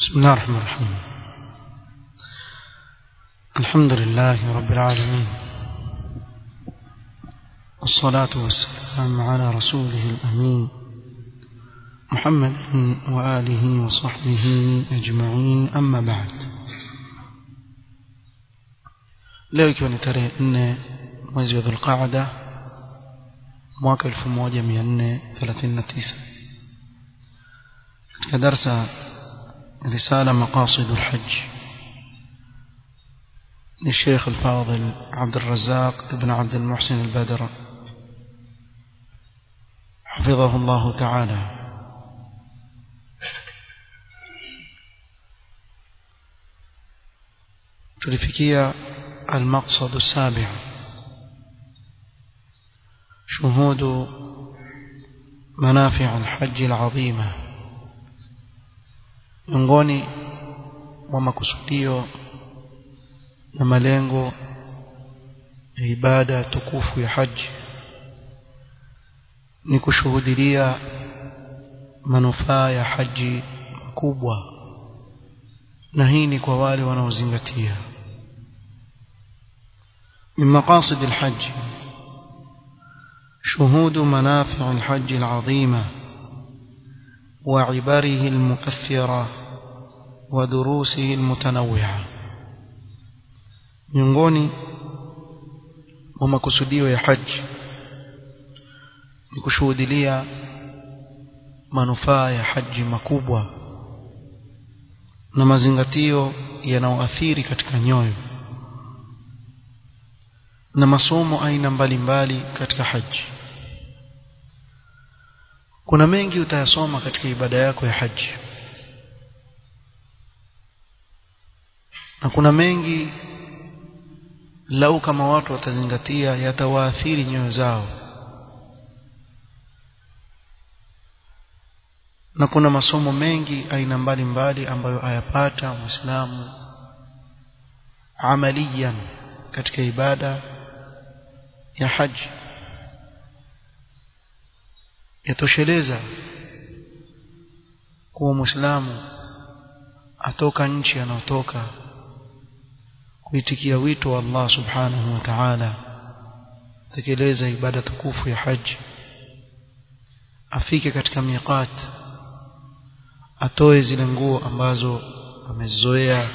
بسم الله الرحمن الرحيم الحمد لله رب العالمين والصلاة والسلام على رسوله الأمين محمد وآله وصحبه أجمعين أما بعد leo ikiwa ni tarehe nne mwezi wa dhulqaada mwaka 1439 katika darsa رسالة مقاصد الحج للشيخ الفاضل عبد الرزاق بن عبد المحسن البدر حفظه الله تعالى تلفكية المقصد السابع شهود منافع الحج العظيمه miongoni mwa makusudio na malengo ya ibada tukufu ya haji ni kushuhudilia manufaa ya haji makubwa na hii ni kwa wale wanaozingatia من مقاصد الحج شهود منافع الحج العظيمه وعبره المؤثرة ودروسه المتنوعة miongoni mwa makusudio ya haji ni kushuhudilia manufaa ya haji makubwa na mazingatio yanayoathiri katika nyoyo na masomo aina mbalimbali katika haji kuna mengi utayasoma katika ibada yako ya haji na kuna mengi lau kama watu watazingatia yatawaathiri nyoyo zao na kuna masomo mengi aina mbalimbali ambayo ayapata muislamu amaliyan katika ibada ya haji yatosheleza kuwa muislamu atoka nchi anayotoka kuitikia wito wa Allah subhanahu wa ta'ala tekeleza ibada tukufu ya haji afike katika miqat atoe zile nguo ambazo amezoea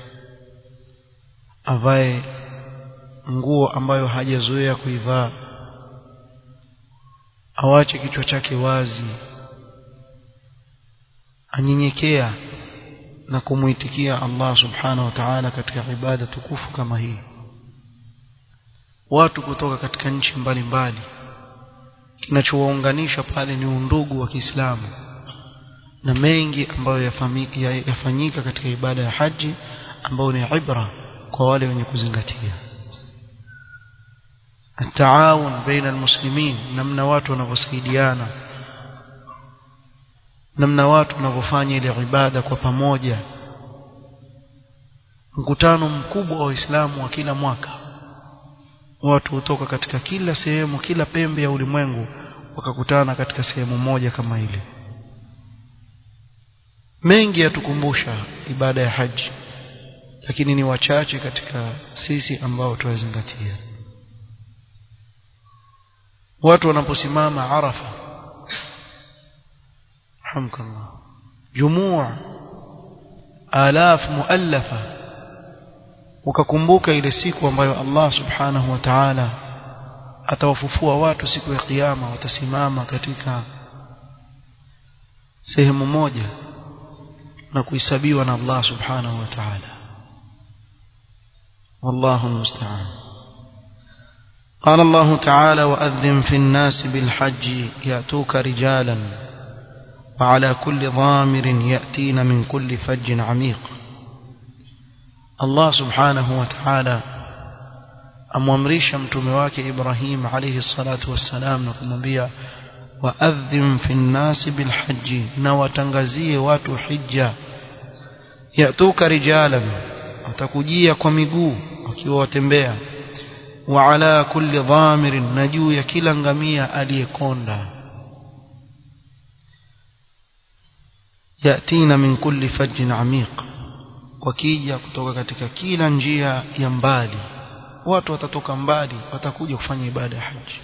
avae nguo ambayo hajazoea kuivaa awache kichwa chake wazi anyenyekea na kumuitikia Allah subhanahu wa ta'ala katika ibada tukufu kama hii watu kutoka katika nchi mbalimbali kinachowaunganisha pale ni undugu wa Kiislamu na mengi ambayo yafanyika katika ibada ya haji ambayo ni ibra kwa wale wenye kuzingatia التعاون بين المسلمين namna watu wanavyosaidiana namna watu wanavyofanya ile ibada kwa pamoja mkutano mkubwa wa Uislamu wa kila mwaka watu hutoka katika kila sehemu kila pembe ya ulimwengu wakakutana katika sehemu moja kama ile mengi yatukumbusha ibada ya haji lakini ni wachache katika sisi ambao tuwazingatia watu wanaposimama arafa hamkallah jumua alaf muallafa ukakumbuka ile siku ambayo Allah subhanahu wa ta'ala atawafufua watu siku ya kiyama watasimama katika sehemu moja na kuhesabiwa na Allah subhanahu wa ta'ala wallahu musta'an قال الله تعالى وأذن في الناس بالحج يأتوك رجالا وعلى كل ضامر يأتين من كل فج عميق الله سبحانه وتعالى amwamrisha mtume wake Ibrahim alayhi salatu wassalam na kumwambia waadhim fi nnasi bilhaji na watangazie watu hija yatuka rijalan watakujia kwa miguu wakiwa watembea wa ala kulli dhamirin na juu ya kila ngamia aliyekonda yatina min kulli fajjin amiq wakija kutoka katika kila njia ya mbali watu watatoka mbali watakuja kufanya ibada ya haji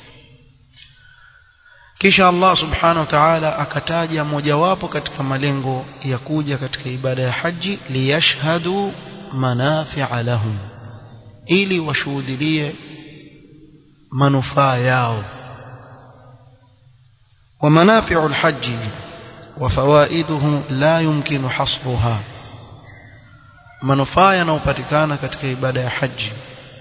kisha Allah subhanahu wa ta'ala akataja mojawapo katika malengo ya kuja katika ibada ya haji liyashhadu manafi'a lahum ili washuhudie manufaa yao ومنافع الحج وفوائده لا يمكن حصرها manufaa yanayopatikana katika ibada ya haji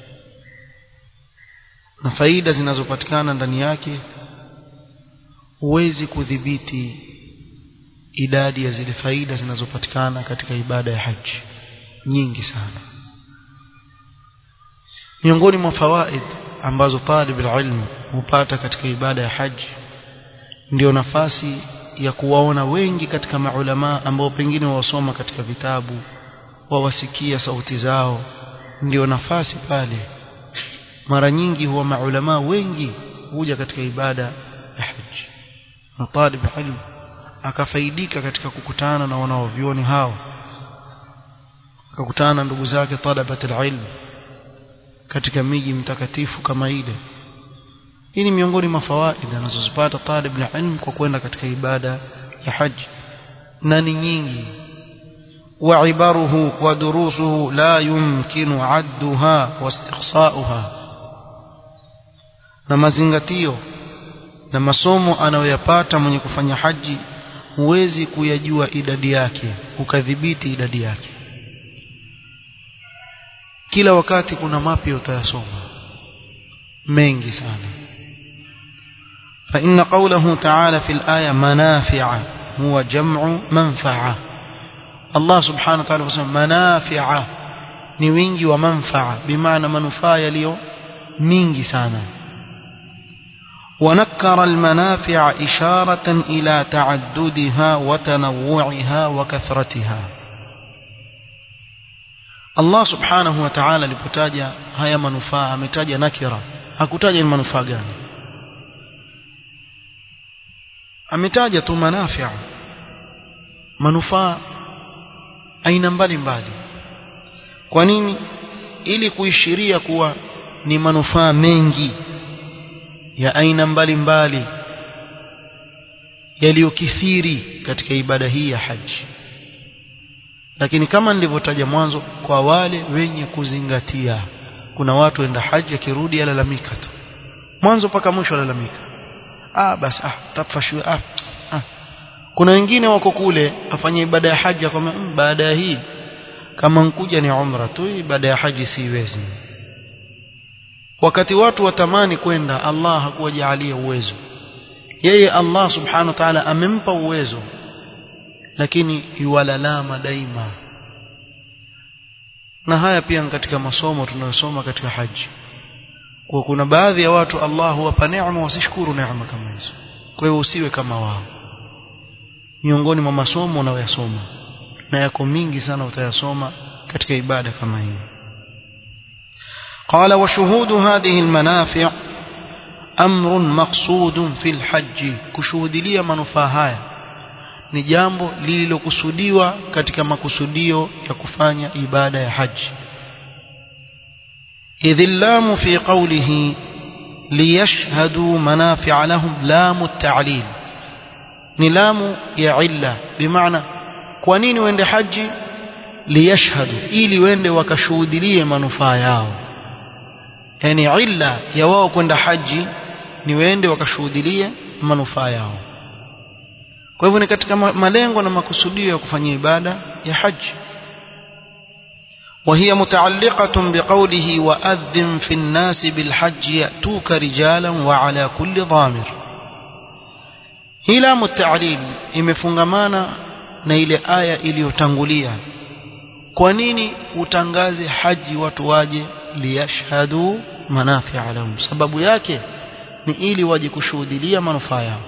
na faida zinazopatikana ndani yake huwezi kudhibiti idadi ya zile faida zinazopatikana katika ibada ya haji nyingi sana miongoni mwa fawaid ambazo talib ilmu hupata katika ibada ya haji ndio nafasi ya kuwaona wengi katika maulama ambao pengine wasoma katika vitabu wawasikia sauti zao ndio nafasi pale mara nyingi huwa maulama wengi huja katika ibada ya haji na talib ilmu akafaidika katika kukutana na wanaovioni hao akakutana na ndugu zake talabat ilmu katika miji mtakatifu kama ile hii ni miongoni mwa fawaida anazozipata talib na ilmu kwa kwenda katika ibada ya haji na ni nyingi وعبره ودروسه لا يمكن عدها واستقصاؤها na mazingatio na masomo anayoyapata mwenye kufanya haji huwezi kuyajua idadi yake ukadhibiti idadi yake kila wakati kuna mapya utayasoma mengi sana فإن قوله تعالى في الآية منافع هو جمع منفعة الله سبحانه وتعالى يقول منافع ni wingi wa manfaa bimaana manufaa yaliyo mingi sana ونكر المنافع إشارة إلى تعددها وتنوعها وكثرتها Allah subhanahu wa ta'ala alipotaja haya manufaa ametaja nakira hakutaja ni manufaa gani ametaja tu manafia manufaa aina mbalimbali kwa nini ili kuishiria kuwa ni manufaa mengi ya aina mbalimbali yaliyokithiri katika ibada hii ya haji lakini kama nilivyotaja mwanzo kwa wale wenye kuzingatia kuna watu enda haji akirudi alalamika tu mwanzo mpaka mwisho alalamika ah basi ah tafashwe ah, ah kuna wengine wako kule afanye ibada ya haji akwambia mmm, baada ya hii kama nkuja ni umra tu ibada ya haji siwezi wakati watu watamani kwenda Allah hakuwajaalia uwezo yeye Allah subhanahu wa ta'ala amempa uwezo lakini yuwalalama daima na haya pia katika masomo tunayosoma katika haji kwa kuna baadhi ya watu Allah huwapa neema wasishukuru neema kama hizo kwa hiyo usiwe kama wao miongoni mwa masomo unayoyasoma na yako mingi sana utayasoma katika ibada kama hii قال وشهود هذه المنافع أمر مقصود في الحج كشهود لي منفaa haya ni jambo lililokusudiwa katika makusudio ya kufanya ibada ya haji إذ اللام في قوله ليشهدوا منافع لهم لام التعليل ni lamu ya illa bimaana kwa nini wende haji liyashhadu ili wende wakashuhudilie manufaa yao yani illa ya wao kwenda haji ni wende wakashuhudilie manufaa yao kwa hivyo ni katika malengo na makusudio ya kufanya ibada ya haji وهي متعلقة بقوله وأذن في الناس بالحج يأتوك رجالا وعلى كل ضامر hii lamu ta'lil imefungamana na ile aya iliyotangulia kwa nini utangaze haji watu waje liyashhadu manafi'a lahum sababu yake ni ili waje kushuhudia manufaa yao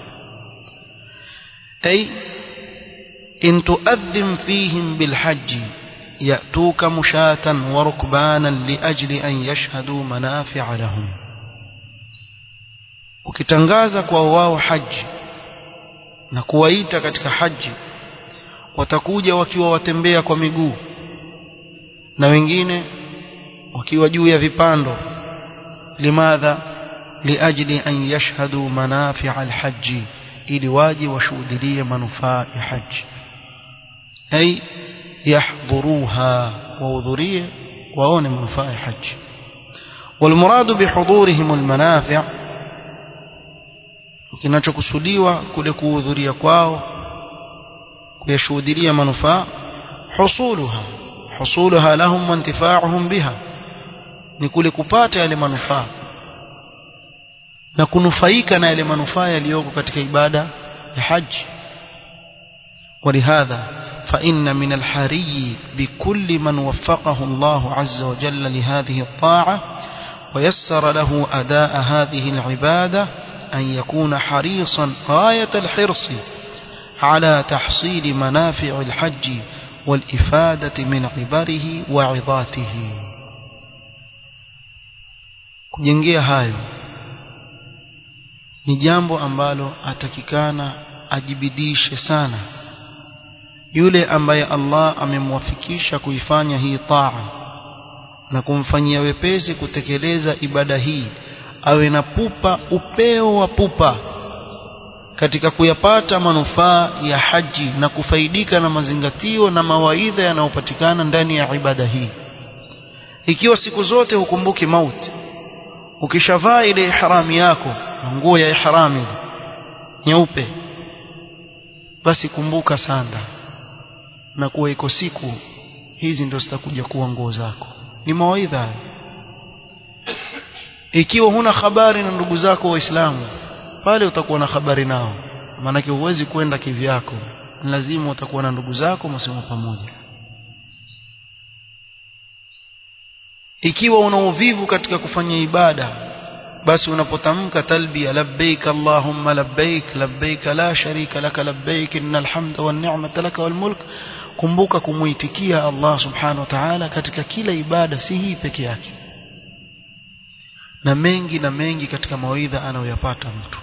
ay in tu'adhim fihim bilhajj ya'tuka mushatan wa rukbanan liajli an yashhadu manafi'a lahum ukitangaza kwa wao haji na kuwaita katika haji watakuja wakiwa watembea kwa miguu na wengine wakiwa juu ya vipando limadha liajli an yashhadu manafi'a alhajj ili waje washuhudie manufaa ya haji ay yahdhuruha wahudhurie waone manufaa ya haji والمراد بحضورهم المنافع kinachokusudiwa kule kuhudhuria kwao kuyashuhudia manufaa husuluha husuluha lahum wa intifa'uhum biha ni kule kupata yale manufaa na kunufaika na yale manufaa yaliyoko katika ibada ya haji ولهذا فإن من الحري بكل من وفقه الله عز وجل لهذه الطاعة ويسر له أداء هذه العبادة أن يكون حريصا غاية الحرص على تحصيل منافع الحج والإفادة من عبره وعظاته kujengea hayo ni jambo ambalo atakikana ajibidishe sana yule ambaye Allah amemwafikisha kuifanya hii taa na kumfanyia wepesi kutekeleza ibada hii awe na pupa upeo wa pupa katika kuyapata manufaa ya haji na kufaidika na mazingatio na mawaidha yanayopatikana ndani ya ibada hii ikiwa siku zote hukumbuki mauti ukishavaa ile ihrami yako nguo ya ihrami nyeupe basi kumbuka sanda na kuwa iko siku hizi ndio zitakuja kuwa nguo zako ni mawaidha ikiwa huna habari na ndugu zako waislamu pale utakuwa na habari nao maanake huwezi kwenda kivyako lazima utakuwa na ndugu zako msemo pamoja ikiwa una uvivu katika kufanya ibada basi unapotamka talbia labbaik allahumma labbaik labbaik la sharika laka labbaik innal hamda wan ni'mata laka wal mulk kumbuka kumuitikia Allah subhanahu wa ta'ala katika kila ibada si hii peke yake na mengi na mengi katika mawaidha anayoyapata mtu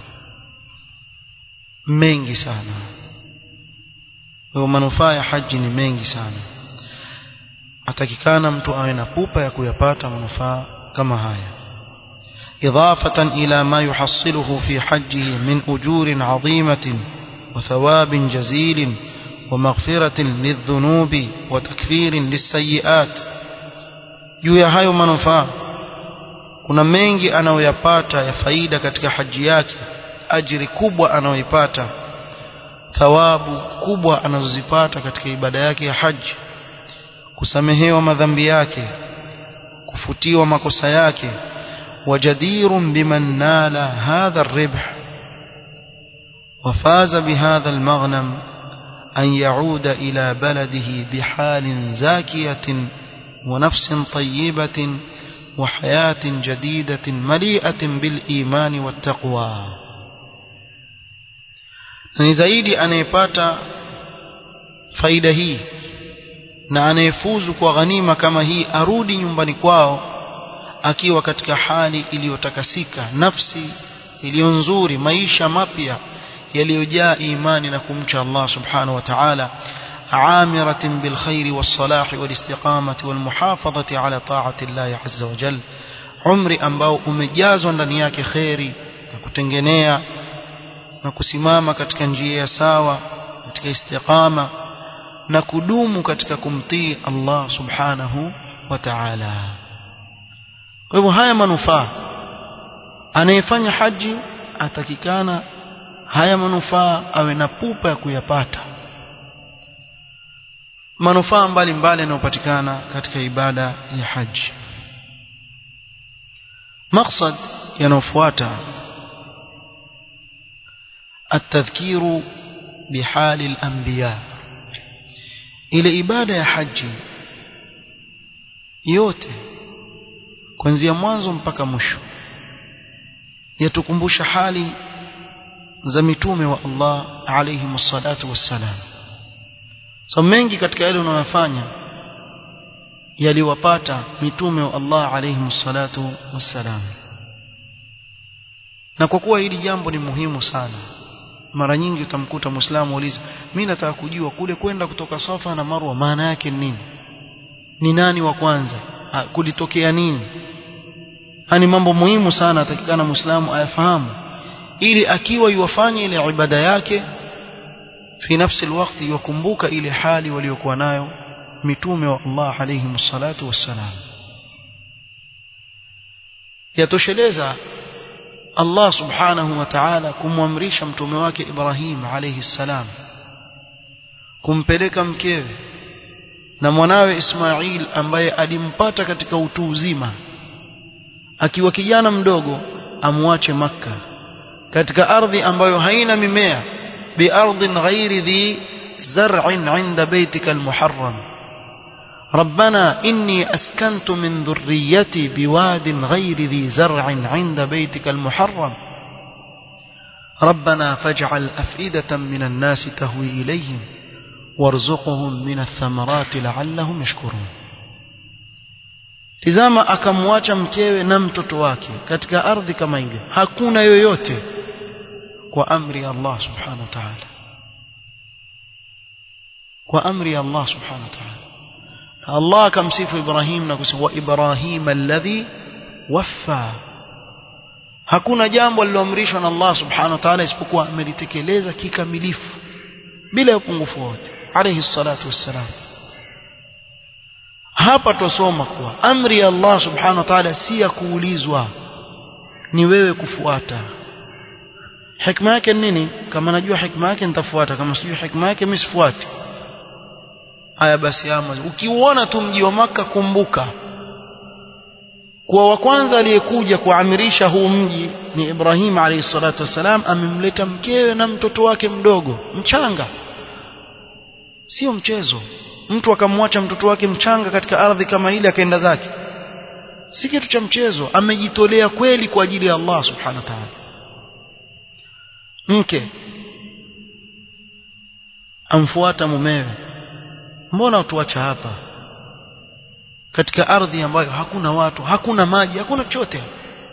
mengi sana kwa manufaa ya haji ni mengi sana atakikana mtu awe na pupa ya kuyapata manufaa kama haya إضافة إلى ما يحصله في حجه من أجور عظيمة وثواب جزيل ومغفرة للذنوب وتكفير للسيئات juu ya hayo manufaa kuna mengi anayoyapata ya faida katika haji yake ajiri kubwa anayoipata thawabu kubwa anazozipata katika ibada yake ya haji kusamehewa madhambi yake kufutiwa makosa yake وجدير بمن نال هذا الربح وفاز بهذا المغنم أن يعود إلى بلده بحال زاكية ونفس طيبة وحياة جديدة مليئة بالإيمان والتقوى ni zaidi anayepata faida hii na anayefuzu kwa ghanima kama hii arudi nyumbani kwao akiwa katika hali iliyotakasika nafsi iliyo nzuri maisha mapya yaliyojaa imani na kumcha Allah subhanahu wa ta'ala عامرة بالخير والصلاح والاستقامة والمحافظة على طاعة الله عز وجل عمري ambao umejazwa ndani yake khairi na kutengenea na kusimama katika njia ya sawa katika istiqama na kudumu katika kumtii Allah subhanahu wa ta'ala kwa hivyo haya manufaa anayefanya haji atakikana haya manufaa awe na pupa ya kuyapata manufaa mbalimbali yanayopatikana katika ibada ya haji maksad yanayofuata التذكير بحال الأنبياء ile ibada ya haji yote kuanzia mwanzo mpaka mwisho yatukumbusha hali za mitume wa Allah alayhi msalatu wassalam so mengi katika yale unayofanya yaliwapata mitume wa Allah alayhi msalatu wassalam na kwa kuwa hili jambo ni muhimu sana mara nyingi utamkuta muislamu uliza mimi nataka kujua kule kwenda kutoka Safa na Marwa maana yake ni nini ni nani wa kwanza ha, kulitokea nini hani mambo muhimu sana atakikana muislamu ayafahamu ili akiwa yuwafanya ile ibada yake fi nafsi alwaqti yukumbuka ile hali waliokuwa nayo mitume wa Allah alayhi salatu wassalam yatosheleza Allah subhanahu wa ta'ala kumwamrisha mtume wake Ibrahim alayhi salam kumpeleka mkewe na mwanawe Ismail ambaye alimpata katika utu uzima akiwa kijana mdogo amwache makka katika ardhi ambayo haina mimea biardhin ghairi dhi zar'in 'inda baytika almuharram ربنا إني أسكنت من ذريتي بواد غير ذي زرع عند بيتك المحرم ربنا فاجعل أفئدة من الناس تهوي إليهم وارزقهم من الثمرات لعلهم يشكرون tizama akamwacha mkewe na mtoto wake katika ardhi kama ile hakuna yoyote kwa amri ya Allah subhanahu wa ta'ala kwa amri ya Allah subhanahu wa ta'ala Allah akamsifu Ibrahim na kusema wa Ibrahim alladhi waffa hakuna jambo liloamrishwa na Allah subhanahu wa ta'ala isipokuwa amelitekeleza kikamilifu bila upungufu wote alayhi salatu wassalam hapa tusoma kuwa amri ya Allah subhanahu wa ta'ala si ya kuulizwa ni wewe kufuata hikma yake nini kama najua hikma yake nitafuata kama sijui hikma yake mimi sifuati haya basi ama ukiuona tu mji wa maka kumbuka kuwa wa kwanza aliyekuja kuamirisha huu mji ni Ibrahim alayhi salatu wassalam amemleta mkewe na mtoto wake mdogo mchanga sio mchezo mtu akamwacha mtoto wake mchanga katika ardhi kama ile akaenda zake si kitu cha mchezo amejitolea kweli kwa ajili ya Allah subhanahu wa ta'ala mke amfuata mumewe mbona utuacha hapa katika ardhi ambayo hakuna watu hakuna maji hakuna chochote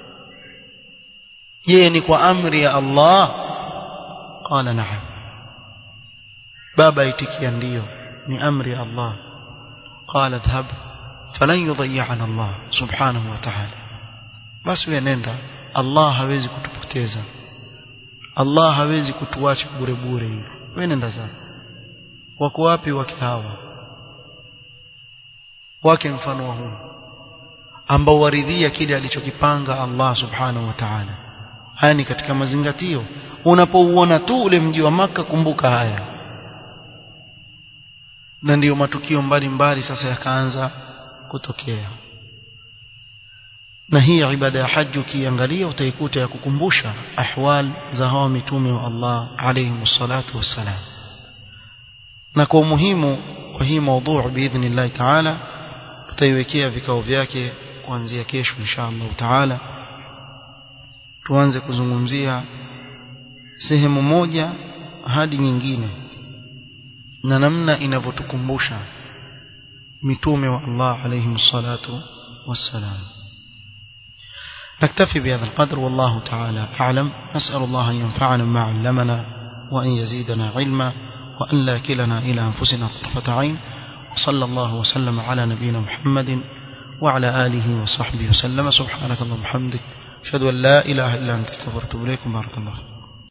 je ni kwa amri ya Allah qala na'am baba itikia ndio ni amri ya Allah qala dhhab falan yudhi'ana Allah subhanahu wa ta'ala basi wewe nenda Allah hawezi kutupoteza Allah hawezi kutuacha bure bure hivi wewe nenda zako wako wapi wake hawa wake mfano wa huu ambao waridhia kile alichokipanga Allah subhanahu wa ta'ala haya ni katika mazingatio unapouona tu ule mji wa maka kumbuka haya na ndiyo matukio mbalimbali sasa yakaanza kutokea na hii ibada ya haji ukiangalia utaikuta ya kukumbusha ahwal za hawa mitume wa Allah alayhi salatu wassalam na kwa umuhimu wa hii maudhu biidhnillah taala tutaiwekea vikao vyake kuanzia kesho inshallah taala tuanze kuzungumzia sehemu moja hadi nyingine na namna inavyotukumbusha mitume wa Allah alayhi salatu wassalam نكتفي بهذا القدر والله تعالى أعلم نسأل الله أن ينفعنا ما علمنا وأن يزيدنا علما وأن لا كلنا إلى أنفسنا طرفة عين وصلى الله وسلم على نبينا محمد وعلى آله وصحبه وسلم سبحانك اللهم وبحمدك أشهد أن لا إله إلا أنت استغفرت إليكم بارك الله